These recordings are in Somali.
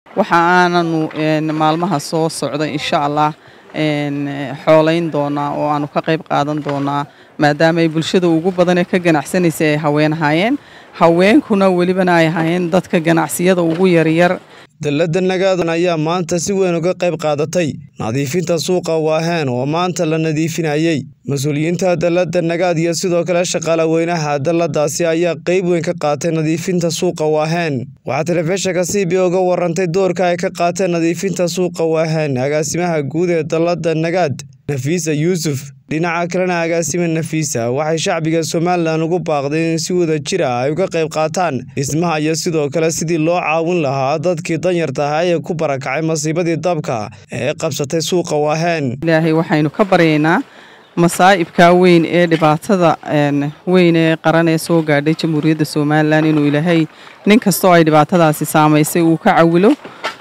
waxa aananu maalmaha soo socda insha allah xoolayn doonaa oo aanu ka qayb qaadan doonaa maadaama ay bulshada ugu badanee ka ganacsanaysa ay haween ahaayeen haweenkuna welibana ay ahaayeen dadka ganacsiyada ugu yaryar dallada nagaadan ayaa maanta si weyn uga qayb qaadatay nadiifinta suuqa waaheen oo maanta la nadiifinayey mas-uuliyiinta dallada nagaad iyo sidoo kale shaqaale weynaha dalladaasi ayaa qeyb weyn ka qaatay nadiifinta suuqa waaheen waxaa telefishinka c b uga warantay doorka ay ka qaateen nadiifinta suuqa waaheen agaasimaha guud ee dallada nagaad nafiisa yuusuf dhinaca kalena agaasima nafiisa waxay shacbiga somalilan ugu baaqday in si wada jir ah ay uga qayb qaataan dhismaha iyo sidoo kale sidii loo caawin lahaa dadkii danyarta ahaa ee ku barakacay masiibadii dabka ee qabsatay suuqa waaheen ilaahay waxaynu ka baryaynaa masaa'ibka weyn ee dhibaatada weyn ee qaran ee soo gaadhay jamhuuriyadda somalilan inuu ilaahay nin kastoo ay dhibaatadaasi saamaysay uu ka cawilo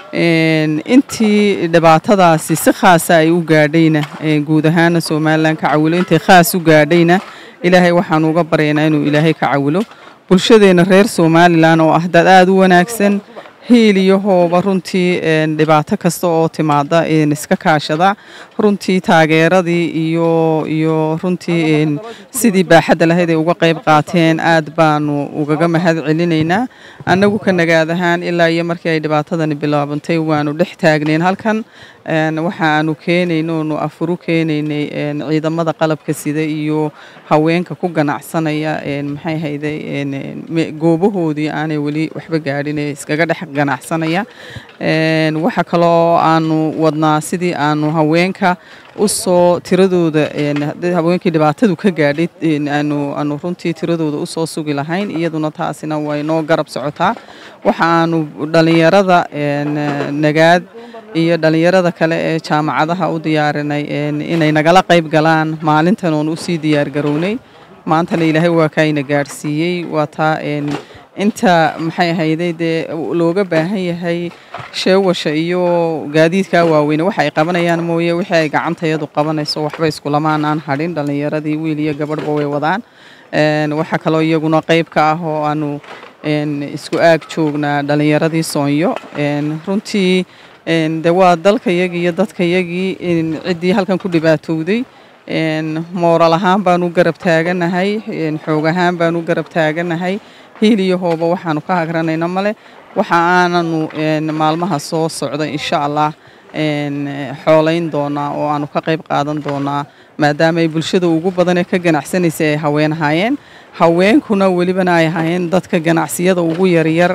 intii dhibaatadaasi si khaasa ay u gaadhayna guud ahaana somalilan ka cawilo intay khaas u gaadhayna ilaahay waxaanu uga baryaynaa inuu ilaahay ka cawilo bulshadeena reer somalilan oo ah dad aada u wanaagsan hiil iyo hooba runtii dhibaato kasta oo timaada iska kaashada runtii taageeradii iyo iyo runtii sidii baaxadda lahayd ay uga qayb qaateen aad baanu ugaga mahad celinaynaa annagu ka nagaad ahaan ilaa iyo markii ay dhibaatadani bilaabantay waanu dhex taagnayn halkan waxa aanu keenaynoonu afuru keenaynay ciidamada qalabka sida iyo haweenka ku ganacsanaya maxay hayday goobahoodii aanay weli waxba gaadhin ee iskaga dhex ganacsanaya waxa kaloo aanu wadnaa sidii aanu haweenka usoo tiradooda haweenkii dhibaatadu ka gaadhay aanu runtii tiradooda usoo sugi lahayn iyaduna taasina way noo garab socotaa waxa aanu dhalinyarada nagaad iyo dhalinyarada kale ee jaamacadaha u diyaarinay inay nagala qayb galaan maalintan oon usii diyaargarownay maantana ilaahay waa kaayna gaadhsiiyey waa taa inta maxay ahayday dee looga baahan yahay sheewasha iyo gaadiidkaa waaweyne waxa ay qabanayaan mooye wixii ay gacantayadu qabanayso waxba iskulamaan aan hadhin dhallinyaradii wiil iyo gabadhba way wadaan waxaa kaloo iyaguna qayb ka ah oo aanu isku aag joognaa dhallinyaradii soonyo runtii de waa dalkayagii iyo dadkayagii ciddii halkan ku dhibaatowday mooral ahaan baanu garab taaganahay xoog ahaan baanu garab taaganahay hiil iyo hooba waxaanu ka hagranayna male waxa aananu maalmaha soo socda insha allah xoolayn doonaa oo aanu ka qayb qaadan doonaa maadaama ay bulshada ugu badanee ka ganacsanaysa ay haween ahaayeen haweenkuna welibana ay ahaayeen dadka ganacsiyada ugu yaryar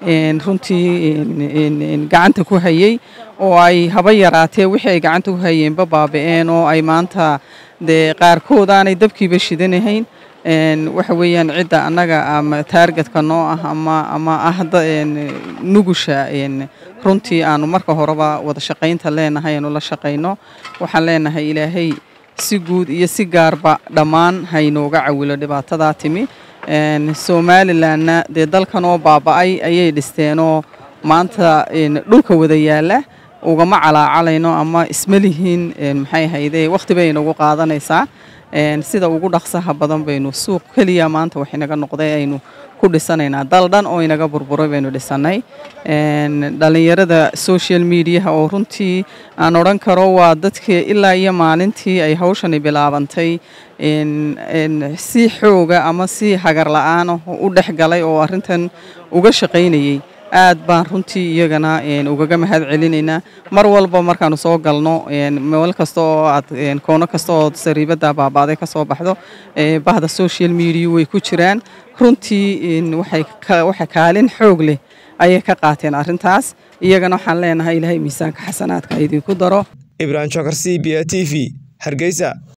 runtii gacanta ku hayey oo ay haba yaraatee wixii ay gacanta ku hayeenba baaba-een oo ay maanta dee qaarkood aanay dabkiiba shidanahayn waxa weeyaan cidda annaga ama taargetka noo ah ama ama ah nugusha runtii aanu marka horeba wada shaqaynta leenahay aanu la shaqayno waxaan leenahay ilaahay si guud iyo si gaarba dhammaan haynooga cawilo dhibaatadaa timi somalilanna dee dalkan oo baaba-ay ayay dhisteenoo maanta dhulka wada yaala ugama calaacalayno ama isma lihiin maxay hayde wakhti bay inagu qaadanaysaa sida ugu dhaqsaha badan baynu suuq keliya maanta wax inaga noqday aynu ku dhisanaynaa dal dhan oo inaga burburay baynu dhisanay dhallinyarada social mediaha oo runtii aan odhan karo waa dadkii ilaa iyo maalintii ay hawshani bilaabantay si xooga ama si hagar la-aan u dhex galay oo arrintan uga shaqaynayay aad baan runtii iyagana ugaga mahad celinaynaa mar walba markaanu soo galno meel kasta oo aad koono kasta oo sariibada baabaaday ka soo baxdo bahda social media way ku jiraan runtii waxay kaalin xoog leh ayay ka qaateen arrintaas iyagana waxaan leenahay ilaahay miisaanka xasanaadka idinku daro ibrahim jokar c b a t v hargeysa